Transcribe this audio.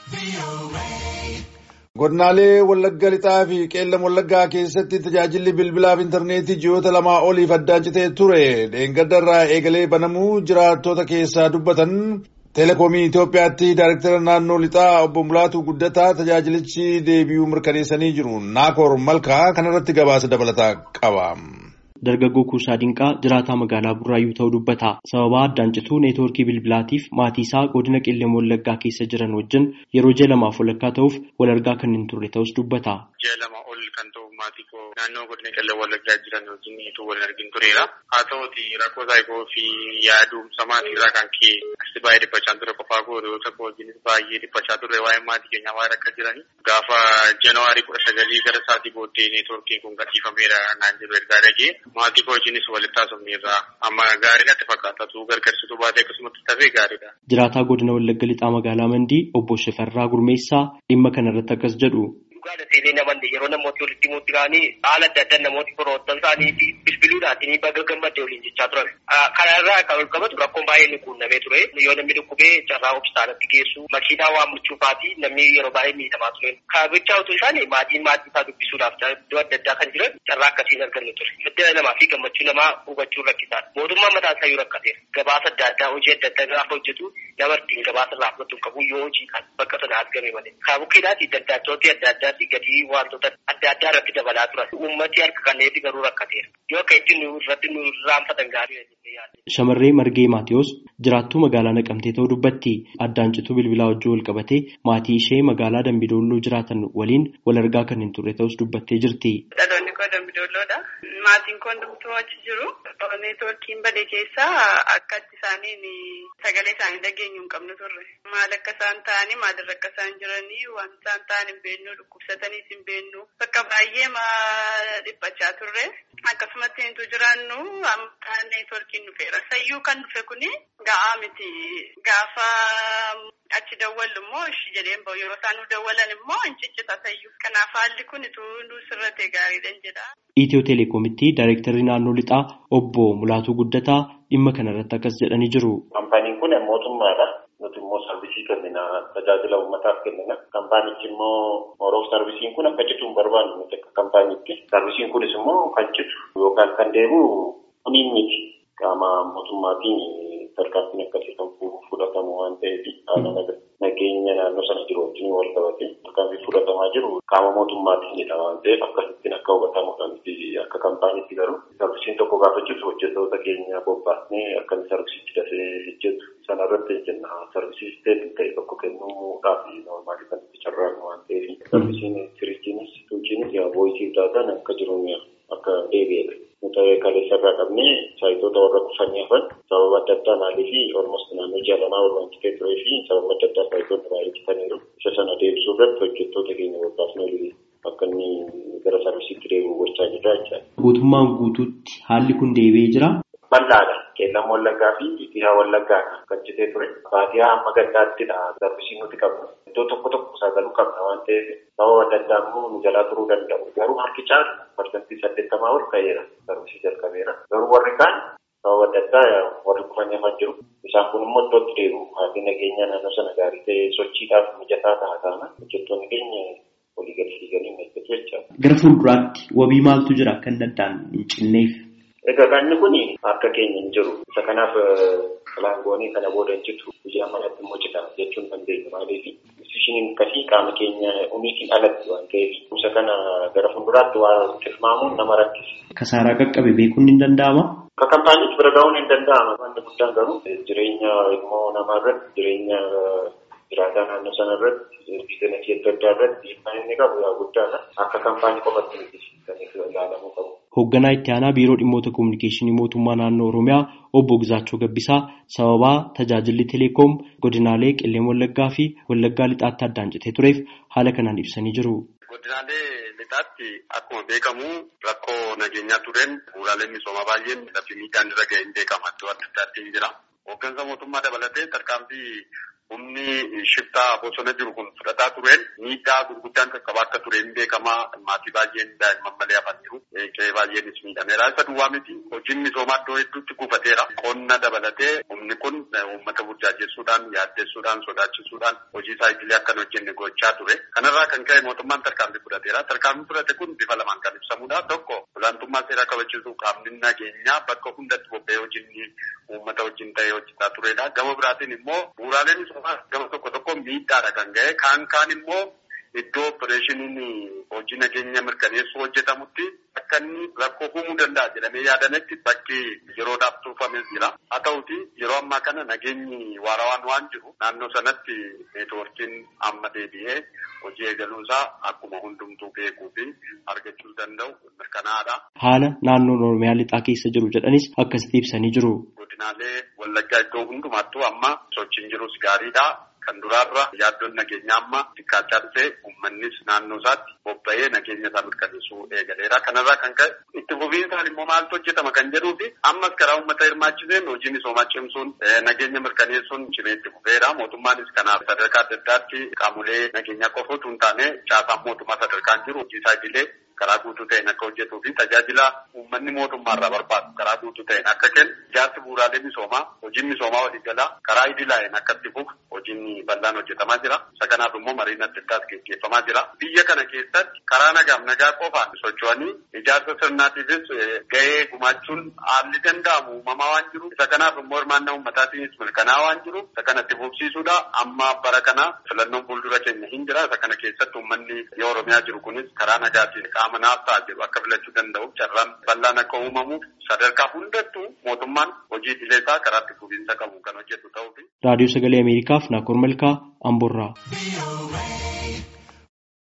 Godinaalee Wallagga Lixaa fi Qeellam Wallaggaa keessatti tajaajilli bilbilaaf intarneetii ji'oota lamaa oliif addaan citee ture. Dheengaddarraa eegalee banamuu jiraattota keessaa dubbatan Teleekoomii Itoophiyaatti Daayirektara naannoo Lixaa obbo Mulaatuu Guddataa tajaajilichi deebi'uu mirkaneessanii jiru. Naakoor Malkaa kanarratti gabaasa dabalataa qaba. Dargaggoo Kuusaa Dinqaa jiraataa magaalaa Burraayyuu ta'uu dubbata. Sababa addaan cituu neetwoorkii bilbilaatiif maatii isaa godina Qeellam Wallaggaa keessa jiran wajjin yeroo ji'a lamaaf walakkaa ta'uuf wal argaa kan hin turre ta'us dubbata. Ji'a lama ol kan ta'u maatii koo naannoo godina Qeellam Wallaggaa jiran wajjin utuu wal argin tureera. Haa ta'uuti rakkoo saayikoo fi yaadumsa maatii irraa kan ka'e asi baay'ee dhiphachaa ture qofaa koo hiriyoota koo wajjinis baay'ee dhiphachaa turre waa'ee maatii keenyaa waan akka jirani. Gaafa Janawaarii kudha sagalii gara sa'aatii booddee neetwoorkiin kun gadhiifameera naan jedhu ergaa dhagee maatii koo wajjinis walitti haasofneerra amma gaarii natti fakkaata tu gargarsituu baatee akkasumatti tafee gaariidha. Jiraataa godina Wallagga Lixaa magaalaa Mandii obbo Shifarraa Gurmeessaa dhimma kanarratti akkas jedhu. Dhugaadha seenee namoonni yeroo namooti walitti himuutti ka'anii haala adda addaa namooti firoottan isaanii fi bilbiluudhaatiin baga gammadde waliin jechaa turan. Kanarraa kan ol qabatu rakkoon baay'ee nu quunnamee ture. Yoo namni dhukkubee carraa hospitaalatti geessu makiinaa waammachuufaafi namni yeroo baay'ee miidhamaa ture. Kaabichaa utuu isaan maatiin maatii isaa dubbisuudhaaf iddoo adda addaa kan jiran carraa akkasiin argannu ture. Madda namaa fi gammachuu namaa hubachuun rakkisaadha. Mootummaan mataa isaa yoo rakkateera. Gabaasa adda addaa hojii adda addaa gaafa hojjetu nama ittiin gabaasa irraa fudhatu qabu yoo hojii kan bakka sana argame malee. Kaabukkiidhaati daldaltooti adda addaati gadii wantoota adda addaa irratti dabalaa turan. Uummati harka kanneefi garuu rakkateera. Yoo akka ittiin nu irratti nu raanfatan gaarii Shamarree Margee Maatiyus jiraattuu magaalaa Naqamtee ta'uu dubbatti addaan cituu bilbilaa wajjin wal qabatee maatii ishee magaalaa Dambidolloo jiraatan waliin wal argaa kan hin turre ta'us dubbattee jirti. Dhaloonni koo Dambidolloodha. Maatiin koo hundumtuu achi jiru. Neetwoorkiin badee keessaa akka itti isaaniin sagalee isaanii dhageenyu hin qabnu turre. Maal akka isaan ta'anii maalirra akka isaan jiranii waan isaan ta'an hin beeknu dhukkubsataniis hin beeknu. Bakka baay'ee dhiphachaa turre. Akkasumatti nuti jiraannu amma neetwoorkiin dhufeera. Sayyuu kan dhufe kuni ga'aa miti. Gaafa achi dawwallu immoo ishi jedheen bahu yeroo isaan nu dawwalan immoo hin ciccita sayyuu. Kanaaf haalli kun ituu nu sirratee gaariidhaan jedha. Itiyoo Telekoomitti Daayirektarri naannoo Lixaa obbo Mulaatuu Guddataa dhimma kanarratti akkas jedhanii jiru. Kaampaaniin kun mootummaadha. Nuti immoo sarvisii kennina. Tajaajila uummataaf kennina. Kaampaanichi immoo moroof sarvisiin kun akka citu hin barbaannu nuti akka kaampaaniitti. Sarvisiin kunis immoo kan citu yookaan kan deebi'u kuniin miti. Qaama mootummaatiin tarkaanfiin akkasii kan fudhatamu waan ta'eef haala nageenya naannoo sana jiru wajjin wal qabatee tarkaanfii fudhatamaa jiru qaama mootummaatiinidha waan ta'eef akkasittiin akka hubatamudha miti akka kaampaaniitti garuu sarvisiin tokko gaafa citu hojjettoota keenya bobbaasnee akka sarvisiichi dafee hojjetu sana irratti jenna sarvisii isteetii ta'e tokko kennuudhaaf noormaali kan itti carraaqnu waan ta'eef sarvisiin firiijiinis tuujiinis yaa voisii daataan akka jiru akka deebi'edha. Nuti kaleessa irraa qabnee saayitoota warra kufanii hafan sababa adda addaa maalii fi olmost naannoo ji'a lamaa wal waantitee turee fi sababa adda addaa saayitoota baay'ee bitaniiru. Isa sana deebisuu irratti hojjettoota keenya bobbaasnee akka inni gara sarvisiitti deebi'u gochaa jirra jechaadha. Guutummaan guutuutti haalli kun deebi'ee jira. Bal'aadha. Qeellam Wallaggaa fi Itiyaa Wallaggaa kan citee ture. Baadiyyaa hamma gandaattidha sarvisiin nuti qabnu. Iddoo tokko tokko saagaluu qabna waan ta'eef sababa adda addaa immoo nu jalaa turuu danda'u. Garuu harki caalu parsantii saddeettamaa ol ka'eera. Sarvisii jalqabeera. Garuu warri kaan sababa adda addaa warri kufanii hafan jiru. Isaan kun immoo iddootti deebi'u. Haalli nageenya naannoo sana gaarii ta'ee sochiidhaaf mijataa ta'a taana. Hojjettoonni keenya walii gadi fiiganii eeggatu jechaadha. Gara fuulduraatti wabii maaltu jira akka inni addaan hin cinneef? Egaa kanni kun harka keenya hin jiru. Isa kanaaf laangoonii kana booda hin citu. Guyyaa manatti immoo cita jechuun dandeenya. Maaliif isheen akkasii qaama keenya umiitiin alatti waan ta'eef isa kana gara fuulduraatti waan tilmaamuun nama rakkisa. Kasaaraa qaqqabe beekuun ni danda'ama? Akka kaampaaniitti bira ga'uun hin danda'ama. Wanti guddaan garuu jireenya ilmoo namaa irratti jireenya jiraataa naannoo sana irratti biizinasii adda addaa irratti dhiibbaan inni qabu yaa guddaadha. Akka kaampaanii qofatti miti kan ilaalamuu qabu. Hoogganaa itti aanaa biiroo dhimmoota kominikeeshinii mootummaa naannoo Oromiyaa obbo Gizaachoo Gabbisaa sababaa tajaajilli Teleekoom godinaalee Qeellam Wallaggaa fi Wallaggaa Lixaatti addaan citee tureef haala kanaan ibsanii jiru. Godinaalee lixaatti akkuma beekamu rakkoo nageenyaa tureen bu'uuraaleen misoomaa baay'een lafti miidhaan irra ga'e hin beekama iddoo adda addaatti hin jira. Hooggansa mootummaa dabalatee tarkaanfii humni shiftaa bosona jiru kun fudhataa tureen miidhaa gurguddaan qaqqabaa akka tureen beekamaa maatii baay'een daa'imman malee hafan jiru. Qe'ee baay'eenis miidhameera. Isa duwwaa miti hojiin misoomaa iddoo hedduutti gufateera. Qonna dabalatee humni kun uummata burjaajessuudhaan yaaddessuudhaan sodaachisuudhaan hojii isaa idilee akka hin hojjenne gochaa ture. Kanarraa kan ka'e mootummaan tarkaanfii fudhateera. Tarkaanfii fudhate kun bifa lamaan kan ibsamudha. Tokko olaantummaa seeraa kabachiisuu qaamni nageenyaa bakka hundatti bobba'ee hojiin uummata wajjin ta'ee hojjetaa turedha. Gama biraatiin immoo bu'uuraalee misoomaa gama tokko tokko miidhaadha kan ga'e. Kaan kaan immoo iddoo opereeshiniin hojii nageenya mirkaneessuu hojjetamutti akka inni rakkoo uumuu danda'a jedhamee yaadametti bakki yeroodhaaf turfamee jira. Haa ta'uti yeroo ammaa kana nageenyi waarawaan waan jiru naannoo sanatti neetwoorkiin amma deebi'ee hojii eegaluusaa akkuma hundumtuu beekuu fi argachuu danda'u mirkanaa'aadha. Haala naannoon Oromiyaa lixaa keessa jiru jedhanis akkasitti ibsanii jiru. Godinaalee Wallaggaa iddoo hundumattuu amma sochiin jirus gaariidha. Kan duraarra yaaddoon nageenyaa amma xiqqaachaa dhufee uummannis naannoo isaatti bobba'ee nageenya isaa mirkaneessuu eegaleera. Kanarraa kan ka'e itti fufiinsaan immoo maaltu hojjetama kan jedhuu fi ammas karaa uummata hirmaachiseen hojii misoomaa cimsuun nageenya mirkaneessuun cimee itti fufeera. Mootummaanis kanaaf sadarkaa adda addaatti qaamolee nageenyaa qofa utuu hin taane caasaan mootummaa sadarkaan jiru hojii isaa idilee karaa guutuu ta'een akka hojjetuu fi tajaajila uummanni mootummaarraa barbaadu karaa guutuu ta'een akka kennu ijaarsi bu'uuraalee misoomaa hojiin misoomaa waliigalaa karaa idilaa'een akka itti fufu hojiin bal'aan hojjetamaa jira. Isa kanaaf immoo mariin adda addaas gaggeeffamaa jira. Biyya kana keessatti karaa nagaaf nagaa qofaan socho'anii ijaarsa sirnaatiifis gahee gumaachuun haalli danda'amu uumamaa waan jiru. Isa kanaaf immoo hirmaannaa uummataatiinis mirkanaa waan jiru. Isa kana itti fufsiisuudha. Amma bara kana filannoon fuuldura keenya hin jira. Isa kana keessatti uummanni yoo Oromiyaa jiru kunis karaa nagaatiin qaama naaf ta'a jedhu akka filachuu danda'uuf carraan bal'aan akka uumamuuf sadarkaa hundattuu mootummaan hojii idilee isaa karaa itti fufiinsa qabu kan hojjetu ta'uu fi. Raadiyoo Sagalee Ameerikaaf Naakoor Malkaa Amborraa.